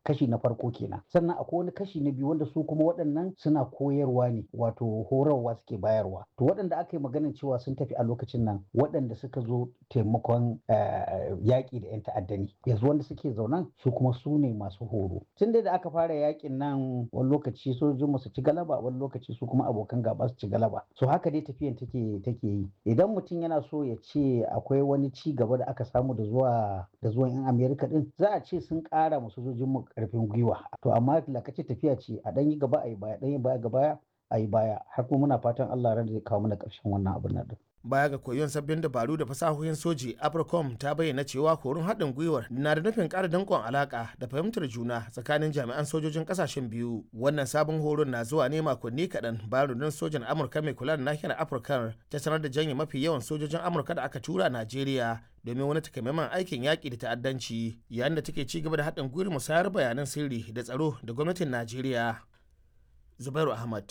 kashi na farko kenan sannan akwai wani kashi na biyu wanda su kuma waɗannan suna koyarwa ne wato horarwa suke bayarwa to waɗanda aka yi maganin cewa sun tafi a lokacin nan waɗanda suka zo taimakon yaƙi da 'yan ta'adda ne yanzu wanda suke zaunan su kuma su ne masu horo tun da aka fara yaƙin nan wani lokaci sojojin su ci galaba wani lokaci su kuma abokan gaba su ci galaba so haka dai tafiyan take take yi idan mutum yana so ya ce akwai wani ci gaba da aka samu da zuwa da zuwan 'yan amerika din za a ce sun ƙara ma sojojin mu ƙarfin gwiwa to amma lakace tafiya ce a ɗan yi gaba a yi baya ɗan yi baya ga baya a yi baya har kuma muna fatan Allah ran zai kawo mana ƙarshen wannan abin nan din. Baya ga koyon sabbin dabaru da fasahohin soji, Abracom ta bayyana cewa horon haɗin gwiwar na da nufin ƙara danƙon alaƙa da fahimtar juna tsakanin jami'an sojojin ƙasashen biyu. Wannan sabon horon na zuwa ne makonni kaɗan bayan rundunar sojan Amurka mai kula da nahiyar Afirka ta sanar da janye mafi yawan sojojin Amurka da aka tura Najeriya domin wani takamaiman aikin yaƙi da ta'addanci yayin da take ci gaba da haɗin gwiwar musayar bayanan sirri da tsaro da gwamnatin Najeriya. Zubairu Ahmad,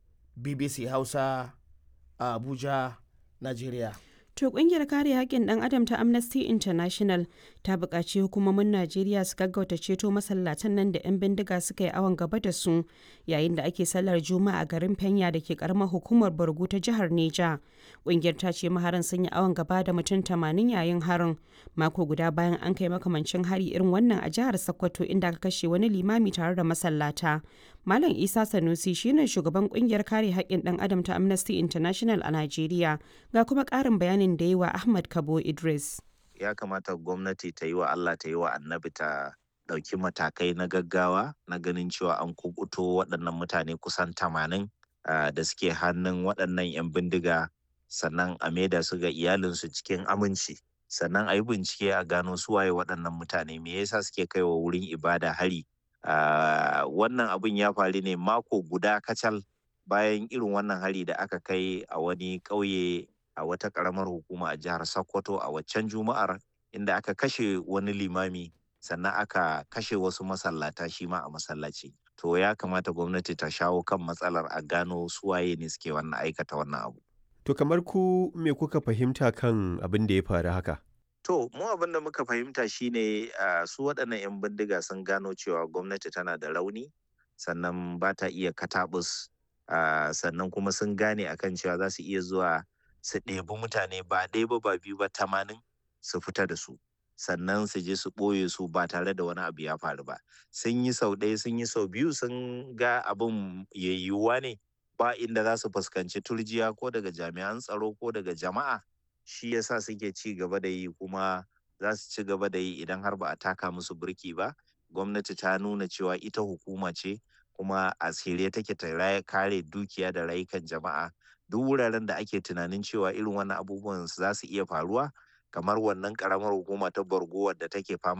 BBC Hausa, a Abuja, Najeriya. To kungiyar kare haƙƙin ɗan adam ta Amnesty International ta buƙaci hukumomin Najeriya su gaggauta ceto masallatan nan da 'yan bindiga suka yi awon gaba da su yayin da ake sallar Juma'a a garin Fenya da ke karamar hukumar Borgu ta jihar Neja. Kungiyar ta ce maharan sun yi awon gaba da mutum tamanin yayin harin mako guda bayan an kai makamancin hari irin wannan a jihar Sokoto inda aka kashe wani limami tare da masallata. Malam Isa Sanusi shine shugaban kungiyar kare haƙƙin ɗan adam ta Amnesty International a Najeriya ga kuma ƙarin bayanin da yi wa Ahmad Kabo Idris. Ya kamata gwamnati ta yi wa Allah ta yi wa annabi ta ɗauki matakai na gaggawa na ganin cewa an kubuto waɗannan mutane kusan tamanin da suke hannun waɗannan 'yan bindiga sannan a maida su ga iyalinsu cikin aminci sannan a yi bincike a gano su waye waɗannan mutane me yasa suke kaiwa wurin ibada hari wannan abin ya faru ne mako guda kacal bayan irin wannan hari da aka kai a wani ƙauye a wata ƙaramar hukuma a jihar Sokoto a waccan juma'ar inda aka kashe wani limami sannan aka kashe wasu masallata shi ma a masallaci. To ya kamata gwamnati ta shawo kan matsalar a gano suwaye ne suke wannan aikata wannan abu. To kamar ku me kuka fahimta kan abin da ya faru haka? To mu abin da muka fahimta shine uh, su waɗannan 'yan bindiga sun gano cewa gwamnati tana da rauni sannan ba ta iya katabus uh, sannan kuma sun gane akan cewa za su iya zuwa su ɗebi mutane ba ɗaya ba ba biyu ba tamanin su fita da su sannan su je su ɓoye su ba tare da wani abu ya faru ba sun yi sau ɗaya sun yi sau biyu sun ga abin yayyuwa ne ba inda za su fuskanci turjiya ko daga jami'an tsaro ko daga jama'a shi yasa suke ci gaba da yi kuma za su ci gaba da yi idan har ba a taka musu birki ba gwamnati ta nuna cewa ita hukuma ce kuma a shirye take ta kare dukiya da rayukan jama'a duk wuraren da ake tunanin cewa irin wannan abubuwan za su iya faruwa kamar wannan karamar hukuma ta borgo wadda take fama